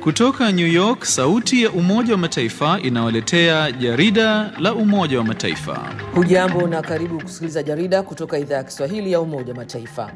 Kutoka New York, sauti ya Umoja wa Mataifa inawaletea jarida la Umoja wa Mataifa. Hujambo na karibu kusikiliza jarida kutoka idhaa ya Kiswahili ya Umoja wa Mataifa.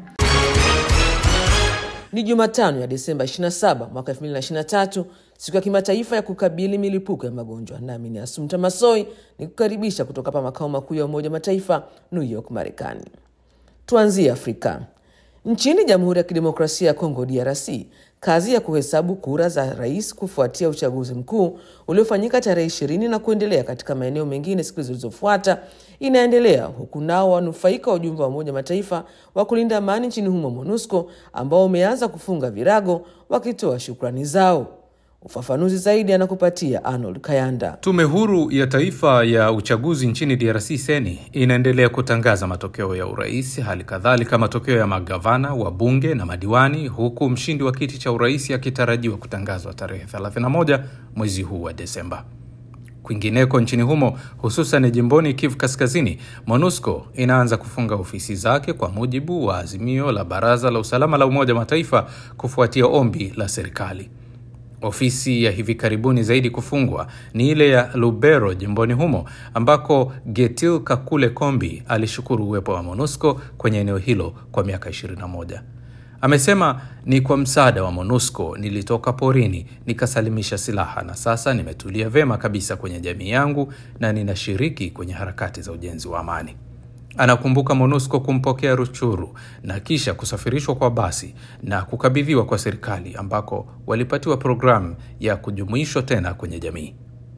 Ni Jumatano ya Desemba 27 mwaka 2023, siku ya kimataifa ya kukabili milipuko ya magonjwa. Nami ni Asumta Masoi ni kukaribisha kutoka hapa makao makuu ya Umoja wa Mataifa, New York, Marekani. Tuanzie Afrika. Nchini Jamhuri ya Kidemokrasia ya Kongo, DRC, kazi ya kuhesabu kura za rais kufuatia uchaguzi mkuu uliofanyika tarehe ishirini na kuendelea katika maeneo mengine siku zilizofuata inaendelea, huku nao wanufaika wa ujumbe wa Umoja Mataifa wa kulinda amani nchini humo MONUSCO ambao umeanza kufunga virago wakitoa shukrani zao. Ufafanuzi zaidi anakupatia Arnold Kayanda. Tume huru ya taifa ya uchaguzi nchini DRC seni inaendelea kutangaza matokeo ya urais, hali kadhalika matokeo ya magavana, wabunge na madiwani, huku mshindi wa kiti cha urais akitarajiwa kutangazwa tarehe 31 mwezi huu wa Desemba. Kwingineko nchini humo, hususan jimboni Kivu Kaskazini, MONUSCO inaanza kufunga ofisi zake kwa mujibu wa azimio la Baraza la Usalama la Umoja wa Mataifa kufuatia ombi la serikali. Ofisi ya hivi karibuni zaidi kufungwa ni ile ya Lubero jimboni humo ambako Getil Kakule Kombi alishukuru uwepo wa MONUSCO kwenye eneo hilo kwa miaka 21. Amesema ni kwa msaada wa MONUSCO nilitoka porini nikasalimisha silaha na sasa nimetulia vema kabisa kwenye jamii yangu na ninashiriki kwenye harakati za ujenzi wa amani. Anakumbuka MONUSCO kumpokea Ruchuru na kisha kusafirishwa kwa basi na kukabidhiwa kwa serikali ambako walipatiwa programu ya kujumuishwa tena kwenye jamii.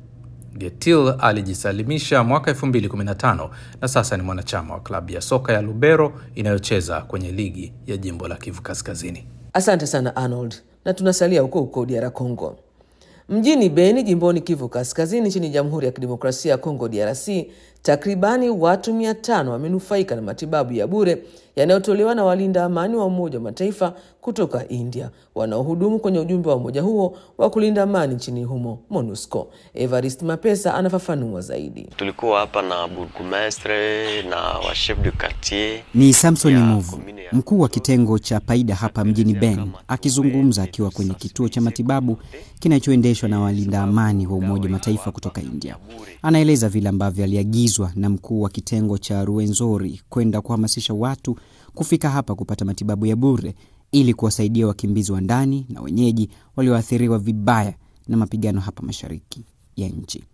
Getil alijisalimisha mwaka 2015 na sasa ni mwanachama wa klabu ya soka ya Lubero inayocheza kwenye ligi ya jimbo la Kivu Kaskazini. Asante sana Arnold, na tunasalia huko huko DR Congo. Mjini Beni jimboni Kivu Kaskazini nchini Jamhuri ya Kidemokrasia ya Kongo DRC, takribani watu mia tano wamenufaika na matibabu ya bure yanayotolewa na walinda amani wa Umoja wa Mataifa kutoka India wanaohudumu kwenye ujumbe wa umoja huo wa kulinda amani nchini humo MONUSCO. Evarist Mapesa anafafanua zaidi. Tulikuwa hapa na burgomestre na wa chef de quartier. Ni Samson Movu, mkuu wa kitengo cha Paida hapa mjini Beni, akizungumza akiwa kwenye kituo cha matibabu kinachoendeshwa na walinda amani wa Umoja wa Mataifa kutoka India. Anaeleza vile ambavyo aliagizwa na mkuu wa kitengo cha Ruenzori kwenda kuhamasisha watu kufika hapa kupata matibabu ya bure ili kuwasaidia wakimbizi wa ndani na wenyeji walioathiriwa vibaya na mapigano hapa mashariki ya nchi.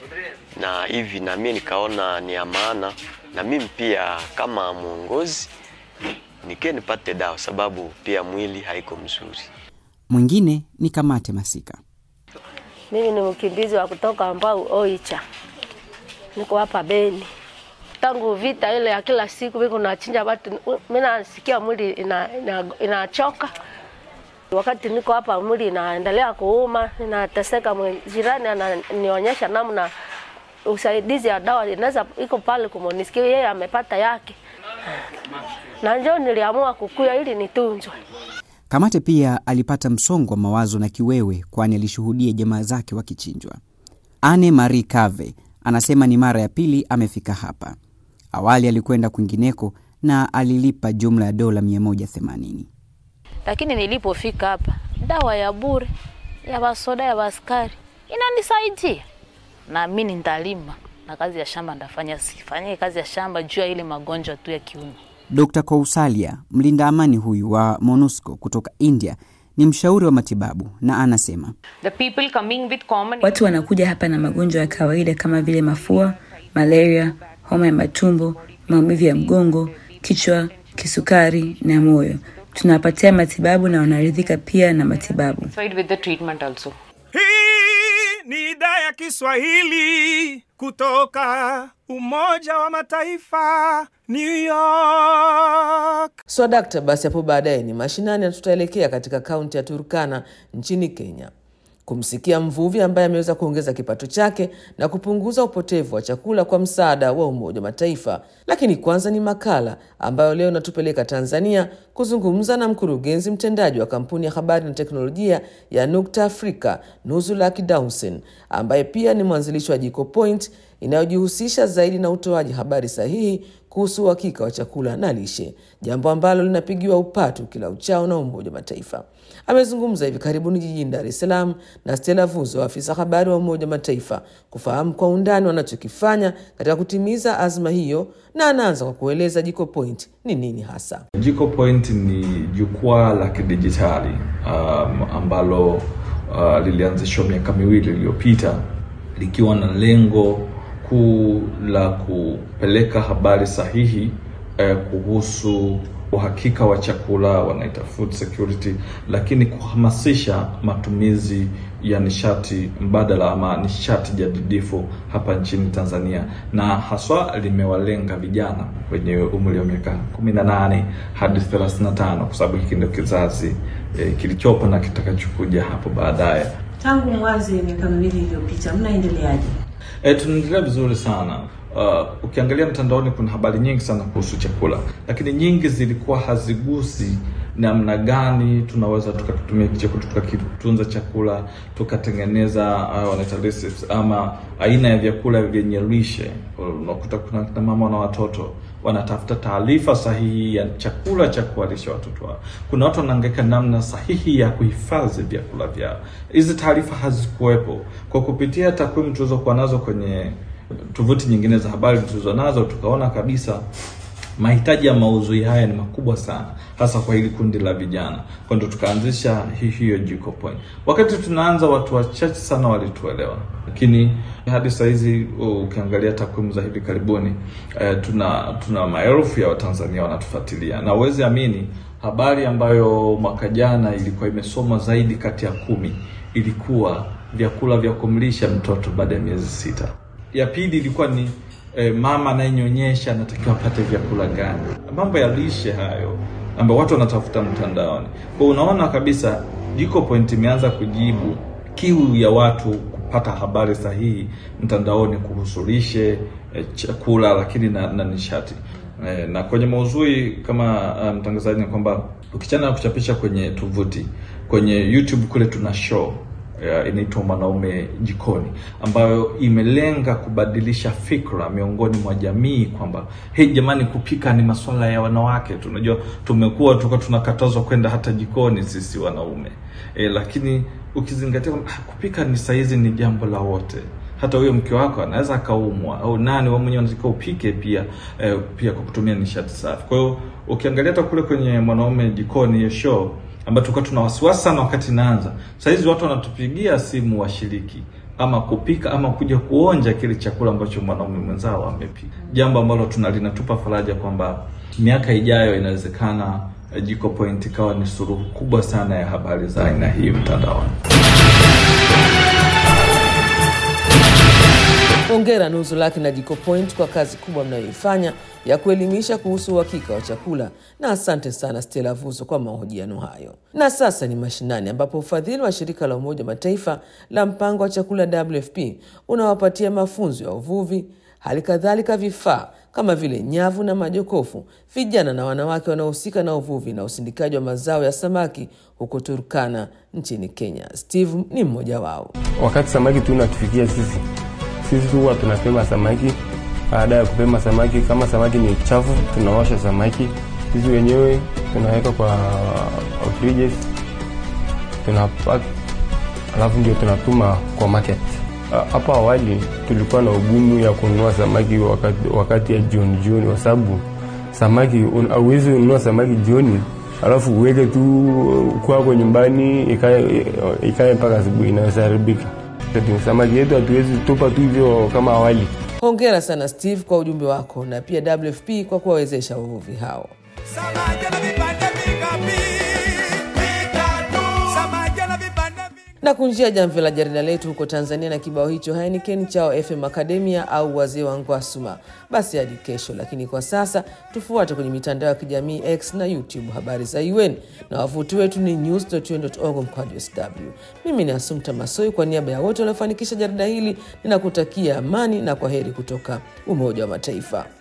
Na hivi na mimi nikaona ni ya maana na mimi pia kama mwongozi nikie nipate dawa, sababu pia mwili haiko mzuri. Mwingine ni Kamate Masika. Mimi ni mkimbizi wa kutoka ambao Oicha, niko hapa Beni tangu vita ile ya kila siku viko nachinja watu, mimi nasikia mwili inachoka ina, ina wakati niko hapa mwili inaendelea kuuma, inateseka. Jirani ananionyesha namna usaidizi ya dawa inaweza iko pale kumonisikia, yeye amepata yake, na njoo niliamua kukuya ili nitunzwe. Kamate pia alipata msongo wa mawazo na kiwewe, kwani alishuhudia jamaa zake wakichinjwa. Anne Marie Cave anasema ni mara ya pili amefika hapa. Awali alikwenda kwingineko na alilipa jumla ya dola 180, lakini nilipofika hapa dawa ya bure ya basoda ya baskari inanisaidia, na mimi nitalima na kazi ya shamba ndafanya, sifanye kazi ya shamba juu ya ile magonjwa tu ya kiuno. Dr. Kousalia, mlinda amani huyu wa MONUSCO kutoka India, ni mshauri wa matibabu na anasema The people coming with common... watu wanakuja hapa na magonjwa ya kawaida kama vile mafua, malaria, homa ya matumbo, maumivu ya mgongo, kichwa, kisukari na moyo. Tunawapatia matibabu na wanaridhika pia na matibabu. with the treatment also. Hii ni idhaa ya Kiswahili kutoka Umoja wa Mataifa, New York. Swadakta so, basi hapo baadaye ni mashinani na tutaelekea katika kaunti ya Turkana nchini Kenya kumsikia mvuvi ambaye ameweza kuongeza kipato chake na kupunguza upotevu wa chakula kwa msaada wa Umoja wa Mataifa. Lakini kwanza ni makala ambayo leo inatupeleka Tanzania kuzungumza na mkurugenzi mtendaji wa kampuni ya habari na teknolojia ya Nukta Afrika, Nuzulak Dawson, ambaye pia ni mwanzilishi wa Jiko Point inayojihusisha zaidi na utoaji habari sahihi kuhusu uhakika wa chakula na lishe, jambo ambalo linapigiwa upatu kila uchao na Umoja wa Mataifa. Amezungumza hivi karibuni jijini Dar es Salaam na Stella Vuzo, afisa habari wa Umoja wa Mataifa, kufahamu kwa undani wanachokifanya katika kutimiza azma hiyo, na anaanza kwa kueleza Jiko Point ni nini hasa. Jiko Point ni jukwaa la kidijitali um, ambalo uh, lilianzishwa miaka miwili iliyopita likiwa na lengo kuu la kupeleka habari sahihi eh, kuhusu uhakika wa chakula, wanaita food security, lakini kuhamasisha matumizi ya nishati mbadala ama nishati jadidifu hapa nchini Tanzania, na haswa limewalenga vijana wenye umri wa miaka 18 hadi 35 kwa sababu hiki ndio kizazi eh, kilichopo na kitakachokuja hapo baadaye. Tangu mwanzo ya miaka miwili iliyopita, mnaendeleaje? E, tunaendelea vizuri sana. Uh, ukiangalia mtandaoni kuna habari nyingi sana kuhusu chakula, lakini nyingi zilikuwa hazigusi namna gani tunaweza tukatumia chakula tukakitunza chakula tukatengeneza uh, wanaita recipes ama aina ya vyakula vyenye lishe. Unakuta kuna kina mama na watoto wanatafuta taarifa sahihi ya chakula cha kuwalisha watoto wao. Kuna watu wanaangaika namna sahihi ya kuhifadhi vyakula vyao. Hizi taarifa hazikuwepo. Kwa kupitia takwimu tulizokuwa nazo kwenye tovuti nyingine za habari tulizo nazo, tukaona kabisa mahitaji ya maudhui haya ni makubwa sana, hasa kwa hili kundi la vijana. Kwa ndio tukaanzisha hii hiyo Jiko Point. Wakati tunaanza, watu wachache sana walituelewa, lakini hadi saa hizi ukiangalia takwimu za hivi karibuni eh, tuna tuna maelfu ya Watanzania wanatufuatilia, na uwezi amini habari ambayo mwaka jana ilikuwa imesomwa zaidi kati ya kumi ilikuwa vyakula vya kumlisha mtoto baada ya miezi sita. Ya pili ilikuwa ni e, mama anayenyonyesha anatakiwa apate vyakula gani? Mambo ya lishe hayo ambayo watu wanatafuta mtandaoni. Kwa unaona kabisa Jiko Point imeanza kujibu kiu ya watu kupata habari sahihi mtandaoni kuhusu lishe, e, chakula lakini na, na nishati. E, na kwenye maudhui kama mtangazaji um, ni kwamba ukichana na kuchapisha kwenye tovuti, kwenye YouTube kule tuna show inaitwa Mwanaume Jikoni, ambayo imelenga kubadilisha fikra miongoni mwa jamii kwamba hey, jamani, kupika ni masuala ya wanawake. Tunajua tumekuwa tulikuwa tunakatazwa kwenda hata jikoni sisi wanaume e, lakini ukizingatia kupika ni saizi ni jambo la wote hata huyo mke wako anaweza akaumwa au nani wewe mwenyewe unataka upike pia eh, pia kwa kutumia nishati safi. Kwa hiyo ukiangalia hata kule kwenye Mwanaume Jikoni hiyo show ambayo tulikuwa tuna wasiwasi sana wakati naanza. Sasa hizi watu wanatupigia simu washiriki ama kupika ama kuja kuonja kile chakula ambacho mwanaume mwenzao amepika, jambo ambalo tuna linatupa faraja kwamba miaka ijayo inawezekana Jiko Point ikawa ni suluhu kubwa sana ya habari za aina hii mtandaoni. Hongera Nuzu Laki na Jiko Point kwa kazi kubwa mnayoifanya ya kuelimisha kuhusu uhakika wa chakula, na asante sana Stella Vuzo kwa mahojiano hayo. Na sasa ni mashinani, ambapo ufadhili wa shirika la Umoja Mataifa la mpango wa chakula WFP unawapatia mafunzo ya uvuvi, hali kadhalika vifaa kama vile nyavu na majokofu vijana na wanawake wanaohusika na uvuvi na usindikaji wa mazao ya samaki huko Turkana nchini Kenya. Steve ni mmoja wao. Wakati samaki tu natufikia sisi sisi tu huwa tunapema samaki. Baada ya kupema samaki, kama samaki ni chafu, tunaosha samaki sisi wenyewe, tunaweka kwa fridges, tunapack, alafu ndio tunatuma kwa market. Hapo awali tulikuwa na ugumu ya kununua samaki wakati, wakati ya jioni jioni, kwa sababu samaki hauwezi ununua samaki jioni alafu uweke tu kwako nyumbani ikae mpaka asubuhi, inaweza haribika. Samaki yetu hatuwezi tupa tu hivyo kama awali. Hongera sana Steve kwa ujumbe wako na pia WFP kwa kuwawezesha wavuvi hao. na kunjia jamvi la jarida letu huko Tanzania na kibao hicho Heineken chao FM Academia au wazee wa Ngwasuma. Basi hadi kesho, lakini kwa sasa tufuate kwenye mitandao ya kijamii X na YouTube habari za UN na wavuti wetu ni news.un.org mkwaju sw. Mimi ni Asumta Masoi, kwa niaba ya wote waliofanikisha jarida hili ninakutakia amani na kwa heri kutoka Umoja wa Mataifa.